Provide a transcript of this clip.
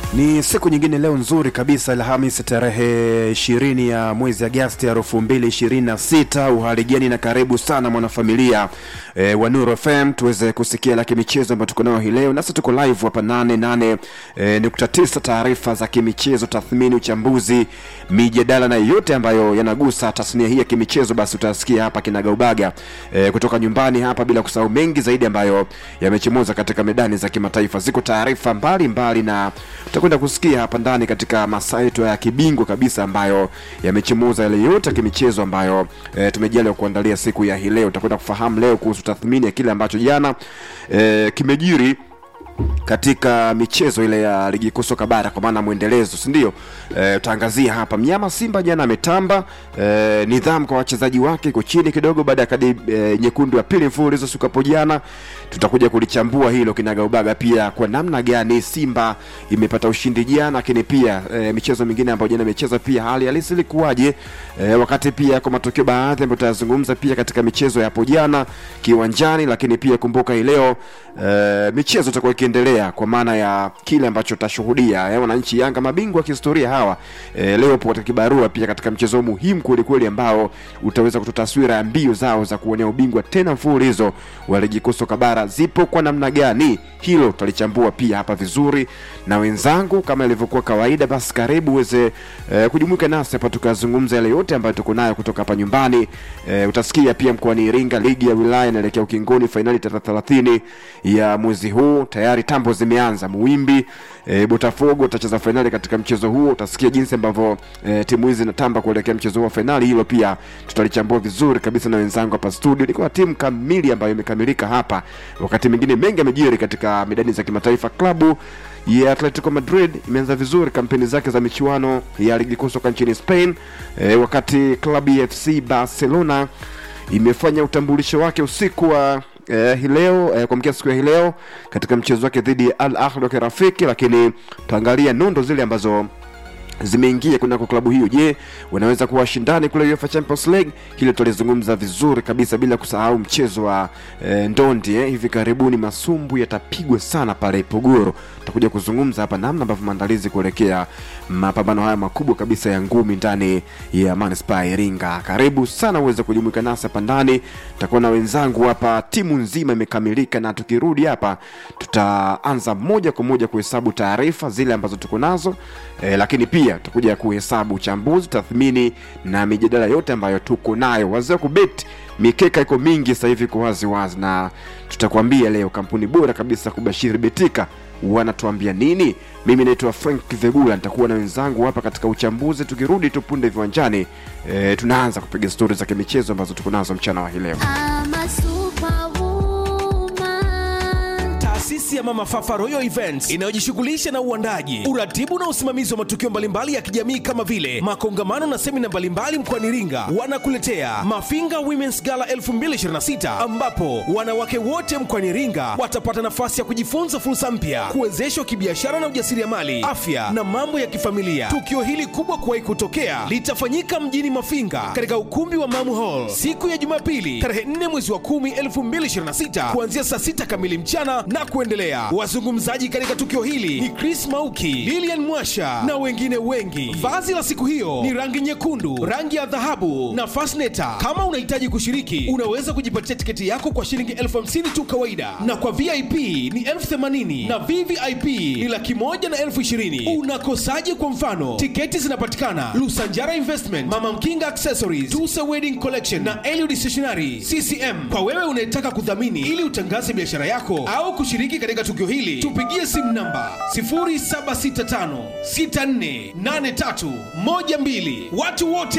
Ni siku nyingine leo nzuri kabisa, Alhamisi tarehe ishirini ya mwezi Agasti elfu mbili ishirini na sita. Uhaligani na karibu sana mwanafamilia e, wa Nuru FM tuweze kusikia la kimichezo ambayo tuko nayo hii leo. Nasi tuko live hapa nane nane e, nukta tisa, taarifa za kimichezo, tathmini, uchambuzi, mijadala na yote ambayo yanagusa tasnia hii ya kimichezo, basi utasikia hapa kinagaubaga e, kutoka nyumbani hapa, bila kusahau mengi zaidi ambayo yamechemuza katika medani za kimataifa. Ziko taarifa mbalimbali na tutakwenda kusikia hapa ndani katika masaa yetu ya kibingwa kabisa ambayo yamechemuza yale yote ya kimichezo ambayo e, tumejaliwa kuandalia siku ya hii leo. Tutakwenda kufahamu leo kuhusu tathmini ya kile ambacho jana e, kimejiri katika michezo ile ya ligi kuu soka bara kwa maana mwendelezo si ndio? E, utaangazia hapa mnyama Simba jana ametamba. E, nidhamu kwa wachezaji wake iko chini kidogo baada ya kadi e, nyekundu ya pili mfululizo siku hapo jana. Tutakuja kulichambua hilo kinagaubaga, pia kwa namna gani Simba imepata ushindi jana, lakini pia e, michezo mingine ambayo jana imecheza pia hali halisi ilikuwaje, e, wakati pia kwa matokeo baadhi ambayo tutayazungumza pia katika michezo ya hapo jana kiwanjani, lakini pia kumbuka hii leo e, michezo itakuwa ikiendelea kwa maana ya kile ambacho tutashuhudia wananchi Yanga mabingwa wa kihistoria hawa e, leo po katika kibarua pia katika mchezo muhimu kweli kweli ambao utaweza kutoa taswira ya mbio zao za kuonea ubingwa tena mfululizo wa ligi kuu soka bara zipo kwa namna gani. Hilo tutalichambua pia hapa vizuri na wenzangu, kama ilivyokuwa kawaida. Basi karibu uweze e, kujumuika nasi hapa tukazungumza yale yote ambayo tuko nayo kutoka hapa nyumbani. E, utasikia pia mkoani Iringa ligi ya wilaya inaelekea ukingoni, fainali tarehe thelathini ya mwezi huu tayari tambo zimeanza Muwimbi e, Botafogo utacheza fainali katika mchezo huo. Utasikia jinsi ambavyo e, timu hizi zinatamba kuelekea mchezo huo wa fainali. Hilo pia tutalichambua vizuri kabisa na wenzangu hapa studio. Niko na timu kamili ambayo imekamilika hapa. Wakati mwingine mengi yamejiri katika medani za kimataifa. Klabu ya Atletico Madrid imeanza vizuri kampeni zake za michuano ya ligi kuu soka nchini Spain e, wakati klabu ya FC Barcelona imefanya utambulisho wake usiku wa eh, hii leo eh, kuamkia siku ya hii leo katika mchezo wake dhidi ya Al Ahly wa kirafiki, lakini tutaangalia nondo zile ambazo zimeingia kunako klabu hiyo. Je, wanaweza kuwa washindani kule UEFA Champions League? Hilo tulizungumza vizuri kabisa, bila kusahau mchezo wa e, ndondi eh. Hivi karibuni masumbu yatapigwa sana pale Ipogoro. Tutakuja kuzungumza hapa namna ambavyo maandalizi kuelekea mapambano haya makubwa kabisa ya ngumi ndani ya manispaa ya Iringa. Karibu sana uweze kujumuika nasi hapa ndani, tutakuwa na wenzangu hapa, timu nzima imekamilika, na tukirudi hapa tutaanza moja kwa moja kuhesabu taarifa zile ambazo tuko nazo e, lakini pia tutakuja kuhesabu uchambuzi, tathmini na mijadala yote ambayo tuko nayo. Wazee wa kubeti, mikeka iko mingi sasa hivi kwa wazi wazi, na tutakwambia leo kampuni bora kabisa kubashiri betika wanatuambia nini. Mimi naitwa Frank Vegula, nitakuwa na wenzangu hapa katika uchambuzi. Tukirudi tu punde viwanjani, e, tunaanza kupiga stori za kimichezo ambazo tuko nazo mchana wa hii leo. I'm a superwoman. Taasisi ya Mama Fafa Royal Events inayojishughulisha na uandaji, uratibu na usimamizi wa matukio mbalimbali ya kijamii kama vile makongamano na semina mbalimbali mkoani Iringa, wanakuletea Mafinga Women's Gala 2026 ambapo wanawake wote mkoani Iringa watapata nafasi ya kujifunza fursa mpya, kuwezeshwa kibiashara na ujasiriamali, afya na mambo ya kifamilia. Tukio hili kubwa kuwahi kutokea litafanyika mjini Mafinga katika ukumbi wa Mamu Hall siku ya Jumapili tarehe 4 mwezi wa 10 2026 kuanzia saa 6 kamili mchana na kuendelea. Wazungumzaji katika tukio hili ni Chris Mauki, Lilian Mwasha na wengine wengi. Vazi la siku hiyo ni rangi nyekundu, rangi ya dhahabu na fasneta. Kama unahitaji kushiriki, unaweza kujipatia tiketi yako kwa shilingi elfu hamsini tu kawaida, na kwa VIP ni elfu themanini na VVIP ni laki moja na elfu ishirini. Unakosaje? Kwa mfano, tiketi zinapatikana Lusanjara Investment, Mama Mkinga Accessories, Tusa Wedding Collection na Eliud Stationery CCM. Kwa wewe unayetaka kudhamini ili utangaze biashara yako au kushiriki katika tukio hili, tupigie simu namba 0765648312. Watu wote